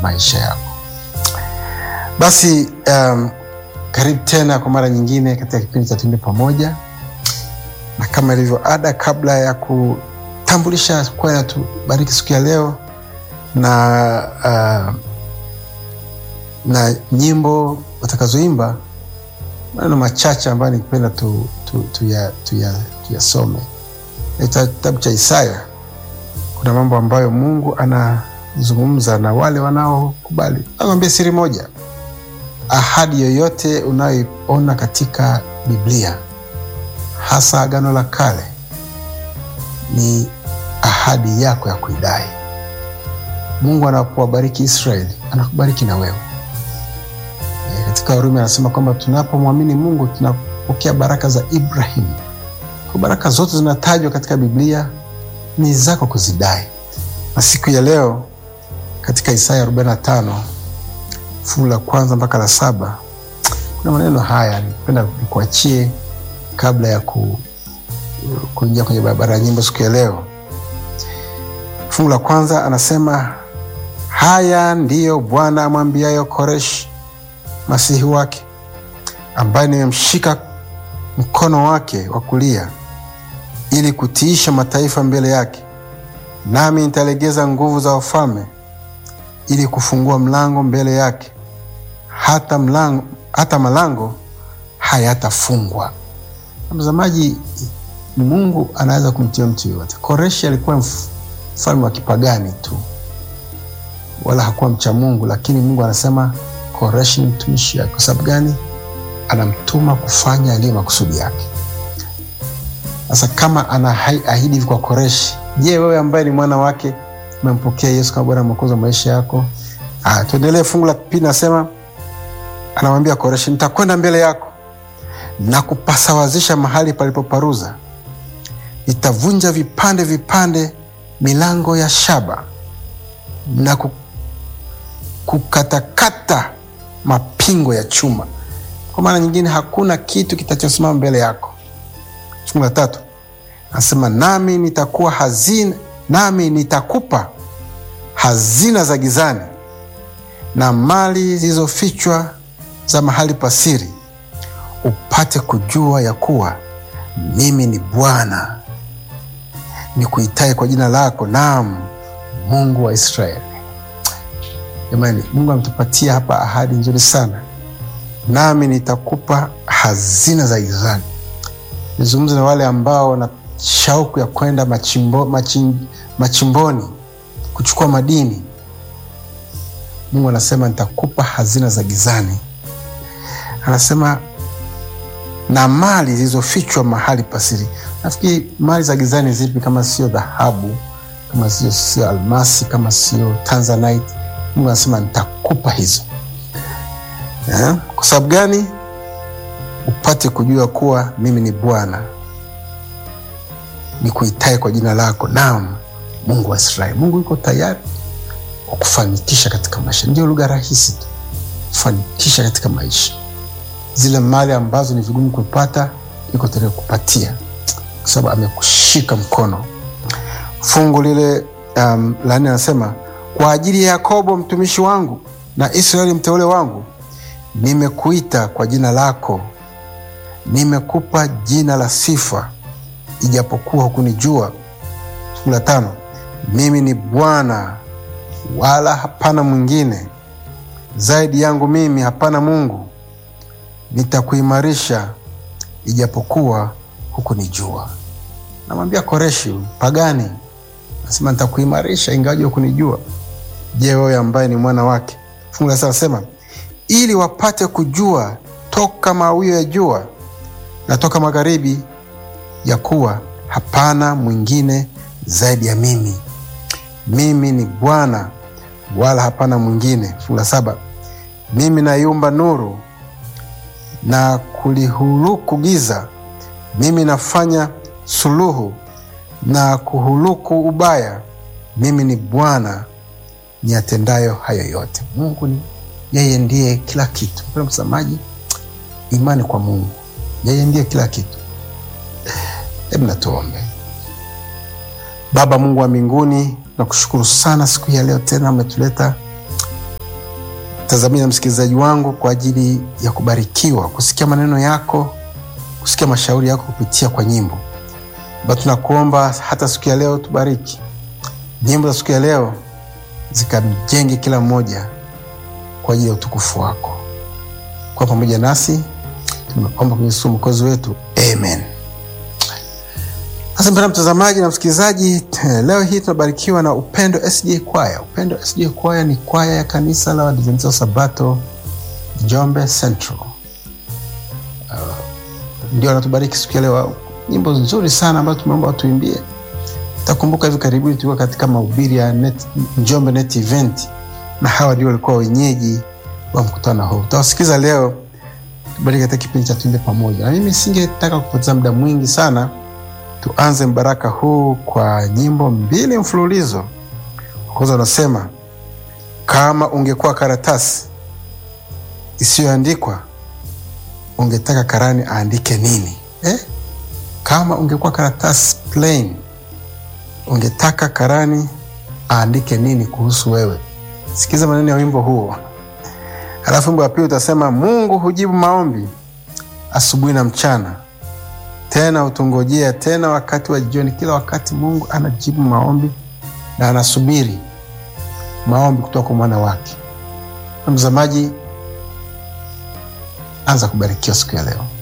maisha yako. Basi um, karibu tena kwa mara nyingine katika kipindi cha Tuimbe Pamoja, na kama ilivyo ada, kabla ya kutambulisha kwaya tubariki siku ya leo na uh, na nyimbo watakazoimba, maneno machache ambayo nikipenda tuyasome tu, tu, tu ya, kitabu cha Isaya. Kuna mambo ambayo Mungu anazungumza na wale wanaokubali. Nakwambia siri moja, ahadi yoyote unayoiona katika Biblia, hasa Agano la Kale, ni ahadi yako ya kuidai. Mungu anapowabariki Israeli anakubariki na wewe. E, katika Warumi anasema kwamba tunapomwamini Mungu tunapokea baraka za Ibrahimu. Kwa baraka zote zinatajwa katika Biblia ni zako kuzidai. Na siku ya leo katika Isaya 45 fungu la kwanza mpaka la saba kuna maneno haya nipenda nikuachie kabla ya ku, kuingia kwenye barabara ya nyimbo siku ya leo. Fungu la kwanza anasema, haya ndiyo Bwana amwambiayo Koreshi masihi wake, ambaye nimemshika mkono wake wa kulia ili kutiisha mataifa mbele yake, nami nitalegeza nguvu za wafalme ili kufungua mlango mbele yake, hata mlango, hata malango hayatafungwa. Mtazamaji, Mungu anaweza kumtia mtu yoyote. Koreshi alikuwa mfalme wa kipagani tu, wala hakuwa mcha Mungu, lakini Mungu anasema Koreshi ni mtumishi wake. Kwa sababu gani? Anamtuma kufanya aliyo makusudi yake. Sasa kama anaahidi hivi kwa Koreshi, je, wewe ambaye ni mwana wake umempokea Yesu kama Bwana Mwokozi wa maisha yako? Ah, tuendelee. Fungu la pili nasema, anamwambia Koreshi, nitakwenda mbele yako na kupasawazisha mahali palipoparuza, nitavunja vipande vipande milango ya shaba na kukatakata mapingo ya chuma. Kwa maana nyingine, hakuna kitu kitachosimama mbele yako. Fungu la tatu anasema nami nitakuwa hazina, nami nitakupa hazina za gizani na mali zilizofichwa za mahali pasiri, upate kujua ya kuwa mimi ni Bwana nikuitaye kwa jina lako, naam, Mungu wa Israeli. Jamani, Mungu ametupatia hapa ahadi nzuri sana, nami nitakupa hazina za gizani. Nizungumze na wale ambao wana shauku ya kwenda machimbo, machim, machimboni kuchukua madini. Mungu anasema nitakupa hazina za gizani, anasema na mali zilizofichwa mahali pasiri. Nafikiri mali za gizani zipi kama sio dhahabu, kama sio sio almasi, kama sio tanzanite? Mungu anasema nitakupa hizo eh? Kwa sababu gani? Upate kujua kuwa mimi ni Bwana nikuitaye kwa jina lako, naam, Mungu wa Israeli. Mungu yuko tayari kukufanikisha katika maisha. Ndio lugha rahisi tu, kufanikisha katika maisha. Zile mali ambazo ni vigumu kupata, yuko tayari kukupatia kwa sababu amekushika mkono. Fungu lile um, la nne anasema kwa ajili ya Yakobo mtumishi wangu na Israeli mteule wangu, nimekuita kwa jina lako, nimekupa jina la sifa, ijapokuwa hukunijua. Fungu la tano, mimi ni Bwana wala hapana mwingine, zaidi yangu mimi hapana Mungu. Nitakuimarisha ijapokuwa hukunijua. Namwambia Koreshi pagani, nasema nitakuimarisha ingawaje hukunijua. Je, wewe ambaye ni mwana wake? Fungu la saba nasema ili wapate kujua toka mawio ya jua na toka magharibi, ya kuwa hapana mwingine zaidi ya mimi. Mimi ni Bwana wala hapana mwingine. Fungu la saba mimi naiumba nuru na kulihuluku giza, mimi nafanya suluhu na kuhuluku ubaya. Mimi ni Bwana niyatendayo hayo yote. Mungu ni yeye, ndiye kila kitu. Mpendwa mtazamaji, imani kwa Mungu, yeye ndiye kila kitu. Hebu natuombe. Baba Mungu wa mbinguni, nakushukuru sana siku hii ya leo, tena umetuleta mtazamaji na msikilizaji wangu kwa ajili ya kubarikiwa, kusikia maneno yako, kusikia mashauri yako kupitia kwa nyimbo. Basi tunakuomba hata siku ya leo tubariki nyimbo za siku ya leo, zikamjenge kila mmoja kwa ajili ya utukufu wako. Kwa pamoja nasi tumeomba kwenye Yesu mwokozi wetu, amen. Sasa mpendwa mtazamaji na msikilizaji, leo hii tunabarikiwa na Upendo SDA Kwaya. Upendo SDA Kwaya ni kwaya ya kanisa la Waadventista wa Sabato Njombe Central. Uh, ndio anatubariki siku ya leo, nyimbo nzuri sana ambazo tumeomba watuimbie. Takumbuka hivi karibuni tulikuwa katika mahubiri ya net, Njombe Net Event na hawa ndio walikuwa wenyeji wa mkutano huu. Tutawasikiza leo, tubariki katika kipindi cha Tuimbe Pamoja, na mimi singetaka kupoteza muda mwingi sana tuanze mbaraka huu kwa nyimbo mbili mfululizo. Kwanza unasema kama ungekuwa karatasi isiyoandikwa ungetaka karani aandike nini eh? Kama ungekuwa karatasi plain ungetaka karani aandike nini kuhusu wewe? Sikiza maneno ya wimbo huo. Halafu wimbo wa pili utasema Mungu hujibu maombi asubuhi na mchana tena utungojea tena wakati wa jioni. Kila wakati Mungu anajibu maombi na anasubiri maombi kutoka kwa mwana wake. Mtazamaji, anza kubarikiwa siku ya leo.